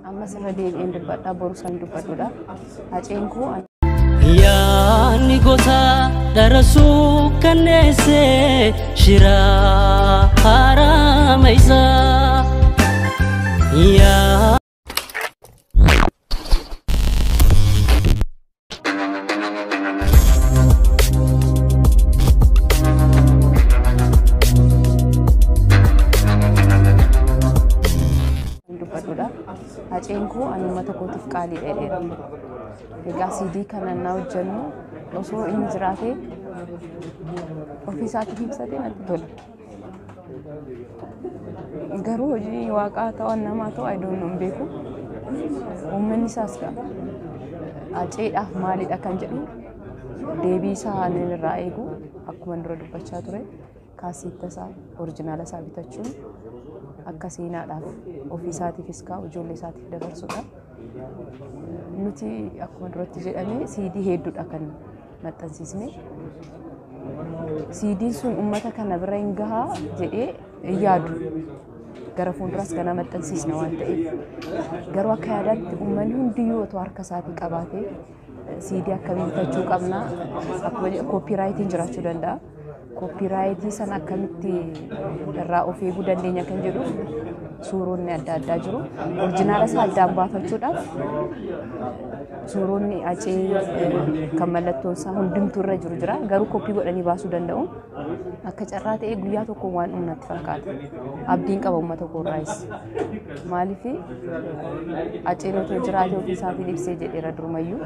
ammas irra deebi'een dubbadhaa boru san dubbadhuudha. Haceen koo Yaanni gosa darasuu kanneessee shiraa harama isaa. Yaa dubbadhuudha. Haceen koo ani uummata kootiif qaalii dheedheera. Egaa siidii kana naa hojjennu osoo inni jiraatee ofii isaatiif ibsatee natti tola. Garuu hojii waaqaa ta'an namaa ta'u ayidoon hin beeku. Uummanni isaas ga'a. Haceedhaaf maalidha kan jedhu deebii isaa inni irraa eegu akkuma dura dubbachaa ture kaasiitta isaa orijinaala isaa bitachuun akka seenaadhaaf ofii isaatiifis kaa'u ijoollee isaatiif dabarsudha. Nuti akkuma duratti jedhame siidii hedduudha kan maxxansiisne. Siidiin sun uummata kana bira hin gahaa jedhee hin yaadu. Gara fuulduras kana maxxansiisna waan ta'eef garuu akka yaadaatti uummanni hundiyyuu otoo harka isaatii qabaatee siidii akkamii bitachuu qabna akkuma koopiraayitiin jiraachuu danda'a. Koopiraayitii sana akkamitti irraa of eeguu dandeenya kan jedhu suuronni adda addaa jiru. Orijinaala isaa addaan baafachuudhaaf suuronni acee kan mallattoon isaa hundumtuu irra jiru jira. Garuu koppii godhanii baasuu danda'u. Akka carraa ta'ee guyyaa tokko waan dhumnatti fakkaata. Abdiin qaba uummata koorraayis. Maaliif aceen otoo jiraatee ofii isaatiin ibsee jedheera durumayyuu.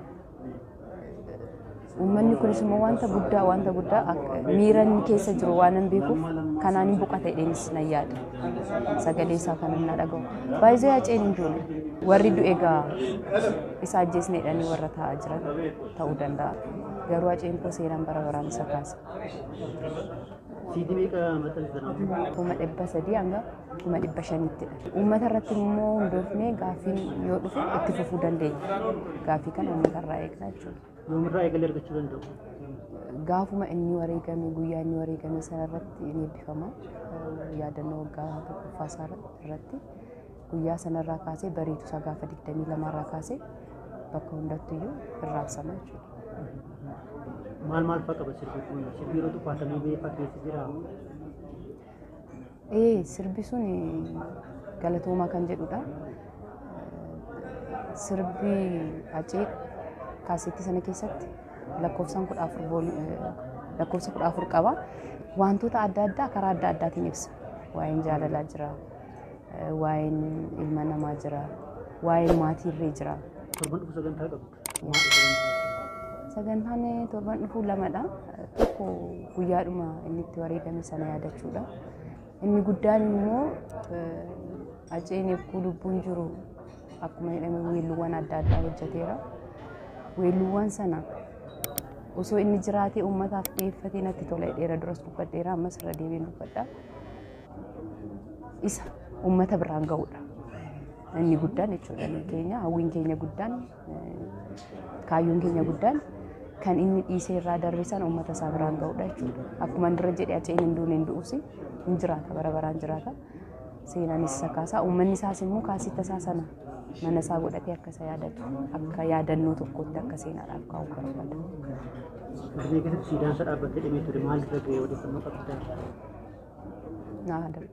Uummanni kunis immoo wanta guddaa wanta guddaa miira inni keessa jiru waan hin beekuuf kanaan hin boqata jedheenis nan yaada. Sagalee isaa kan hin dhaga'u. Baay'ee haceen hin duune. Warri du'e egaa isa ajjeesne jedhanii warra taa'aa jiran ta'uu danda'a. Garuu haceen koo seenaan bara baraan isa kaasa. Siidii meeqa maxxansitan? kuma dhibba sadii hanga kuma dhibba shanittidha. Uummata irratti immoo hundoofnee gaaffiin yoo dhufe itti fufuu dandeenya. Gaaffii kana uummata irraa eegna jechuudha. Yoomirraa eegalee argachuu danda'u? Gaafuma inni wareegame guyyaa inni wareegame sana irratti ni eebbifama. Yaadannoo waggaa tokkoffaa isaa irratti guyyaa sanarraa kaasee bariitu isaa gaafa digdamii lamaarraa kaasee bakka hundattuyyuu irraabsama jechuudha. Maal maal fa'aa qaba sirbi kun? Sirbi yeroo xupaatamee beekaa keessa jira. Ee sirbi sun galatoomaa kan jedhudha. Sirbi acee kaaseettii sana keessatti lakkoofsaan kudha afur bool- lakkoofsa kudha afur qaba. Wantoota adda addaa karaa adda addaatiin ibsa. Waa'een jaalalaa jira. Waa'een ilma namaa jira. Waa'een maatiirree jira. Torban dhufu sagantaa qabdu. Sagantaan torban dhufuu lamadha. Tokko guyyaadhuma inni itti wareegame sana yaadachuudha. Inni guddaan immoo aceen eeguu lubbuun jiru akkuma jedhame weelluuwwan adda addaa hojjeteera. Weelluuwwan sana osoo inni jiraatee uummataaf dhiyeeffatee natti tola jedheera duras dubbadheera ammas irra deebiin dubbadha. Isa uummata biraan ga'uudha. Inni guddaan jechuudha inni keenya hawwiin keenya guddaan kaayyoon keenya guddaan kan inni dhiisee irraa darbe sana uummata isaa biraan ga'uudha jechuudha. Akkuma dura jedhee aceen hin duune hin du'usi hin jiraata bara baraan jiraata. Seenaanis isa kaasaa uummanni isaas immoo kaasitta isaa sana mana isaa godhatee akka isa yaadatu akka yaadannoo tokkotti akka seenaadhaaf kaa'u barbaada. Finfinnee keessatti siidaan isaa dhaabbatee dhimee ture maal irra ga'ee odeeffannoo qabdaa? Naa darbe.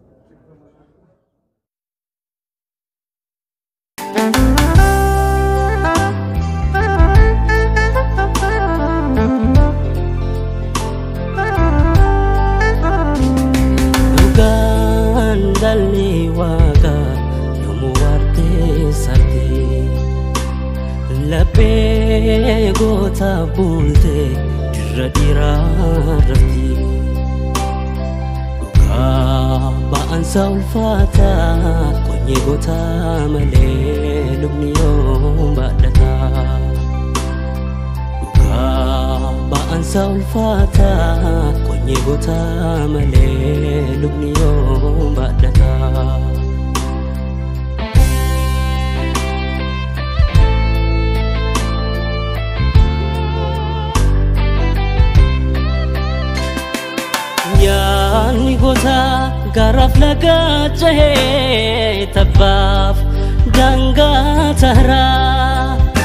dhugaan dhalli waaqa yommuu waartee sarti laphee goota bulte dirra dhiiraa rafti dhugaa ba'ansa ulfaata qonyee goota malee lubni yoo baadhata dhugaa ba'ansa ulfaata qonyee goota malee lubni yoo baadhata. Yaanni gosa garaaf laga cahee tabbaaf daangaa taraa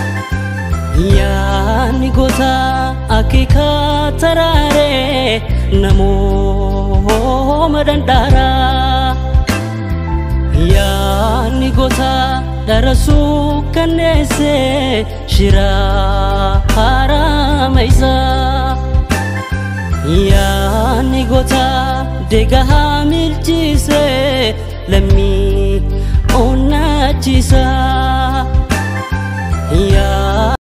yaanni goota akeekaa taraaree namooma dandaaraa yaanni goota darasuu kanneesse shiraa harama isaa yaanni goota deegaa milchiise lammii onnachiisa yaa